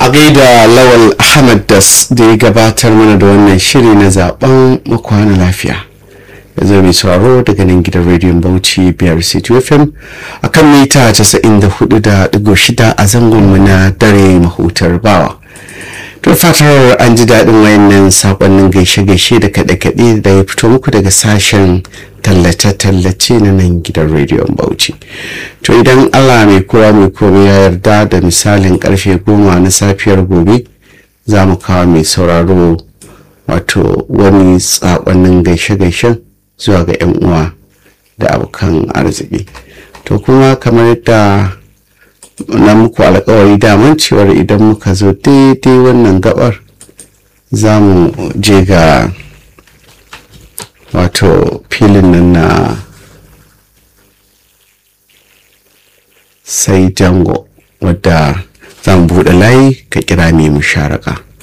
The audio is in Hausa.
a gaida lawal ahmad das da ya gabatar mana da wannan shiri na zaben makwana lafiya ya zo mai sauraro daga nan gidan rediyon bauchi biyar city fm a kan mita 94.6 a zangonmu na dare mahutar bawa to fatar an ji daɗin wayannan saƙonnin gaishe-gaishe da kaɗe-kaɗe da ya fito muku daga sashen tallace-tallace na nan gidan rediyon bauchi to idan allah mai kowa mai komai ya yarda da misalin karfe goma na safiyar gobe za mu kawo mai sauraro wato wani saƙonnin gaishe-gaishen zuwa ga 'yan uwa da abokan arziki to kuma kamar yadda na muku alkawari daman cewar idan muka zo daidai wannan gabar za mu je ga wato filin nan na sai jango wadda za mu buɗe layi ka kira mai musharaka